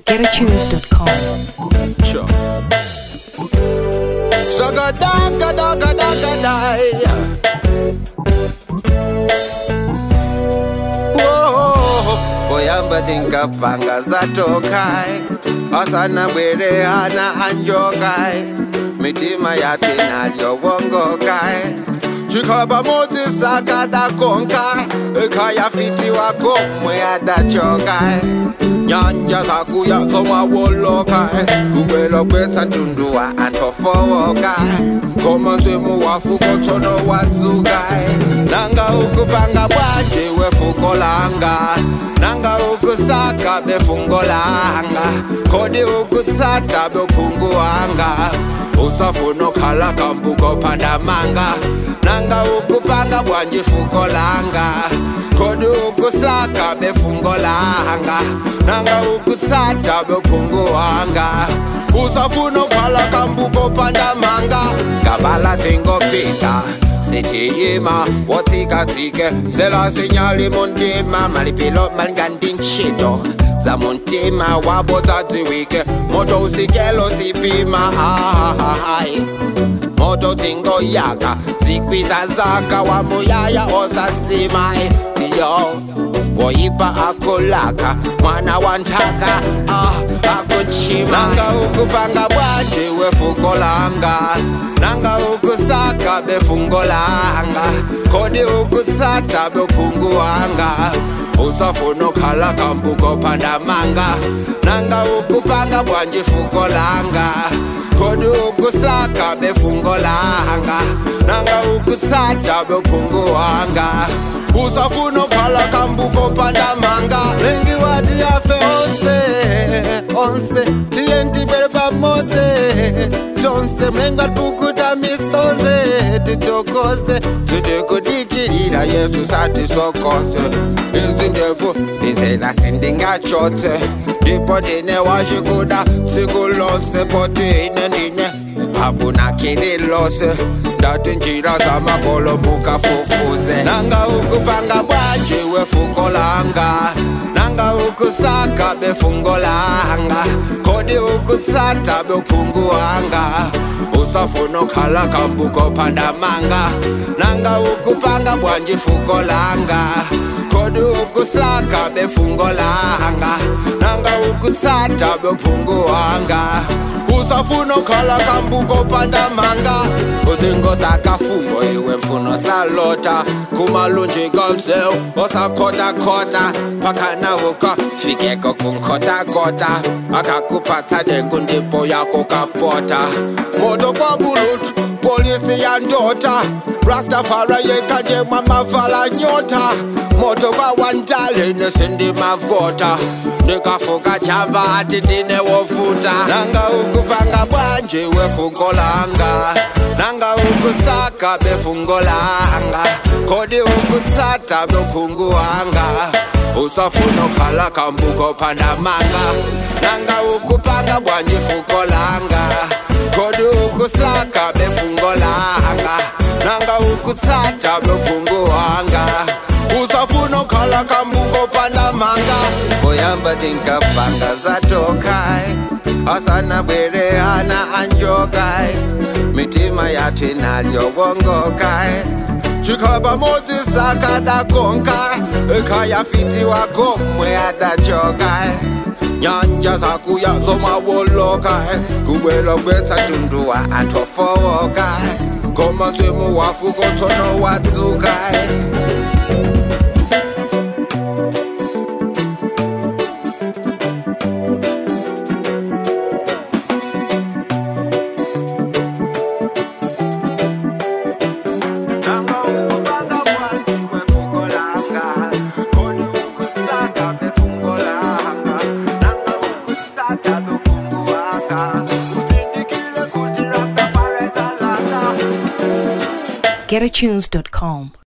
GetAtunes.com. Sure. Stagga dagga dagga dagga die. Whoa, poyamba tinkapanga zatokai asana bwere hana anjokai mitima yatu inalyowongokai chikhala pamodzi sakadakonkai ekhaya fiti wako mwe adachokai nyanja zakuya zomawolokai kukwela kwetsa ntunduwa anthofowokai ngoma nzwemu wafuko tsono wadzukai nanga ukupanga bwaje wefuko langa nanga ukusaka befungo langa kodi ukutsata bephungu wanga usafuna okhala kambuko pandamanga nanga ukupanga bwanje fuko langa kodi ukusaka befungo langa nanga ukutsata bephungu wanga usafuna okhala kambuko pandamanga ngabala tingopita sithiyima wotsikatsike sela sinyali muntima malipilo malingandintshito zamuntima wabotsadziwike moto usikelo sipima ahahahai moto tingoyaka zikwiza zaka wamuyaya osasimai yo woyipa akulaka mwana wa nthaka ah, akuchima nanga ukupanga bwaje wefuko langa nanga ukusaka befungo langa kodi ukutsata bephungu wanga usafuna okhala kambuko pandamanga nanga ukupanga bwanje fuko langa kodi ukusaka befungo langa nanga ukutsata bephungu wanga usafuna okhala kambuko pandamanga lengi wati yafe onse onse tiye ntibwere pamodzi tonse mlengi watipukuta misonze titokoze titikudikirira yesu satisokoze izi ndevu ndizena sindingachotse ndipo ndine wachikuda tsiku lonse poti ine ndine habunakili lose ndati njira zamakolo mukafufuze nanga ukupanga bwaje wefuko langa nanga ukusaka befungo langa kodi ukutsata bephungu wanga usafuna okhala kambuko pandamanga nanga ukupanga bwanje fuko langa kodi ukusaka befungo langa nanga ukutsata bephungu wanga usafuna okhala kambuko pandamanga uzingosaka fungo iwe mfuno salota kumalunji komzeu osakhotakhota phakana uka fikeko kunkhotakota akakuphatsa nenkundipo yako kapota moto kwabulutu polisi yandota rastafara yekanje mwamavala nyota moto kwawandale nesindimavota ndikafuka chamba ati ndine wofuta nanga ukupanga bwanje wefungo langa nanga ukusaka befungo langa kodi ukutsata bephungu wanga usafuna okhala kambuko pandamanga nanga ukupanga bwanje fuko langa kodi ukusaka befungo langa nanga ukutsata bephungu wanga usafuna okhala kambuko pandamanga oyamba tinkapanga zatokai asana bwere hana anjokai mitima yathu inalyowongokai chikhala pamodzi sakadakonkai ekhaya fiti wako mwe adachokai nyanja zakuya zomawolokai kubwela kwetsa tunduwa anthofowokai ngoma nzwemu wafuko tsono wadzukai GetAtunes.com.